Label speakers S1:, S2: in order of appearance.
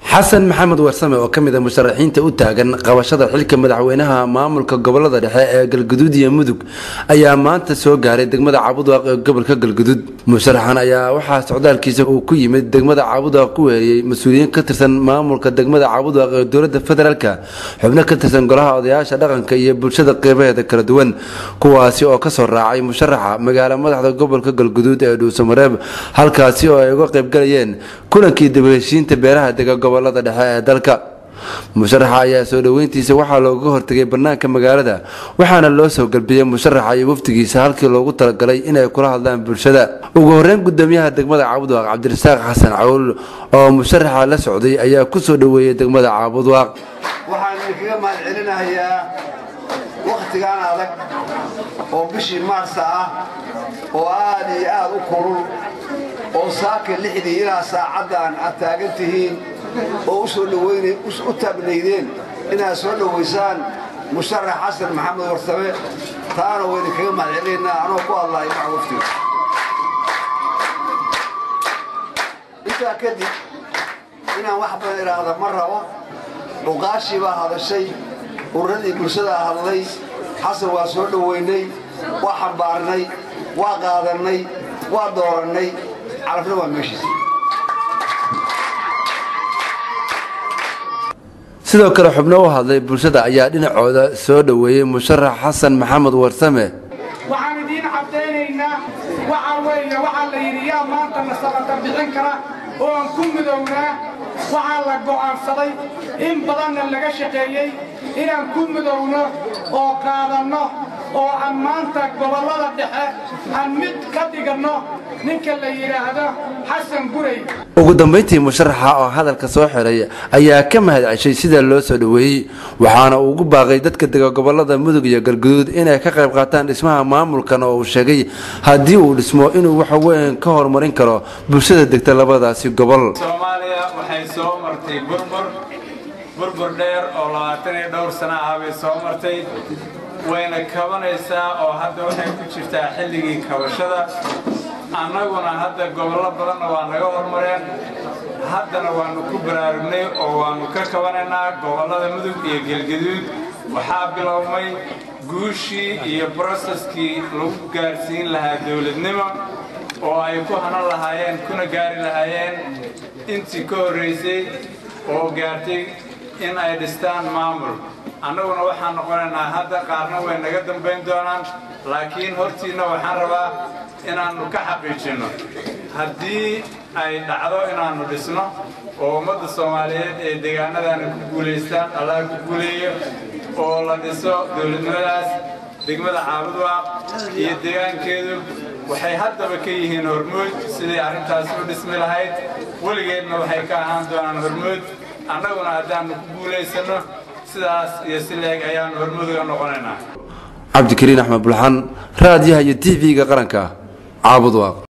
S1: xasan maxamed warsame oo ka mid a musharaxiinta u taagan qabashada xilka madaxweynaha maamulka gobolada dhexe ee galguduud iyo mudug ayaa maanta soo gaaray degmada cabudwaaq ee gobolka galguduud musharaxan ayaa waxaa socdaalkiisa uu ku yimid degmada cabudwaaq ku weeriyey mas-uuliyiin ka tirsan maamulka degmada cabudwaaq ee dowlada federaalka xubno ka tirsan golaha odayaasha dhaqanka iyo bulshada qeybaheeda kala duwan kuwaasi oo kasoo raacay musharaxa magaala madaxda gobolka galguduud ee dhuusamareeb halkaasi oo ay uga qaybgalayeen kulankii dibaheshiinta beeraha dega gobolada dhexe ee dalka musharaxa ayaa soo dhoweyntiisa waxaa looga hortegay bannaanka magaalada waxaana loo soo galbiyey musharaxa iyo wafdigiisa halkii loogu talagalay inay kula hadlaan bulshada ugu horeyn gudoomiyaha degmada caabudwaaq cabdirasaaq xasan cawl oo musharaxa la socday ayaa ku soo dhoweeyey degmada caabudwaaq
S2: waxaan idinkaga mahad celinahayaa wakhtigan adag oo bishii maarsa ah oo aad iyo aad u kulul oo saaka lixdii ilaa saacaddan aad taagan tihiin oo u taagnaydeen inaad soo dhowaysaan musharax xasan maxamed warsame taana wayna kaga mahad celinaynaa anoo ku hadlahay maca waftiga intaa kadib inaan wax badan idhaahda ma rabo dhuqaashii baa hadashay ururadii bulshadaa hadlay xasan waa soo dhowaynay waa xambaarnay waa qaadannay waa doorannay calafna waa meeshiisa
S1: sidoo kale xubno u hadlay bulshada ayaa dhinacooda soo dhoweeyey musharax xasan maxamed warsame
S3: waxaan idiin caddaynaynaa waxaa weeye waxaa la yidhi yaa maanta na sabata bixin kara oo aan ku midownaa waxaa la go'aansaday in badanna laga shaqeeyey inaan ku midowno oo qaadanno oo aan maanta gobollada dhexe aan mid ka dhiganno ninka la yidhaahdo xasan gurey
S1: ugu dambayntii musharaxa oo hadalka soo xiray ayaa ka mahad ceshay sida loo soo dhoweeyey waxaana uu ugu baaqay dadka dega gobolada mudug iyo galguduud inay ka qayb qaataan dhismaha maamulkan oo uu sheegay haddii uu dhismo inuu wax weyn ka horumarin karo bulshada degta labadaasi gobol
S4: soomaaliya waxay soo martay burbur burbur dheer oo labaatan iyo dhowr sana ah bay soo martay wayna kabanaysaa oo hadda waxay ku jirtaa xilligii kabashada annaguna hadda gobollo badanna waa naga hormareen haddana waannu ku baraarugnay oo waannu ka kabanaynaa gobollada mudug iyo gelgaduud waxaa bilowmay guushii iyo broseskii lagu gaarsiin lahaa dowladnimo oo ay ku hanan lahaayeen kuna gaari lahaayeen intii ka horraysay oo gaartay in ay dhistaan maamul annaguna waxaan noqonaynaa hadda qaarna way naga dambayn doonaan laakiin hortiinna waxaan rabaa inaannu ka xaqiijinno haddii ay dhacdo inaannu dhisno oo ummadda soomaaliyeed ee deegaanadaana ku guulaystaan allah ku guuleeyo oo la dhiso dowladnimadaas degmada caabudwaaq iyo deegaankeedu waxay haddaba ka yihiin hormood sidai arrintaasi u dhismi lahayd weligeedna waxay ka ahaan doonaan hormood annaguna haddaannu ku guulaysanno sidaas iyo si leeg ayaannu hormuduga noqonaynaa
S1: cabdikariin axmed bulxan raadiyaha iyo t v-ga qaranka caabudwaaq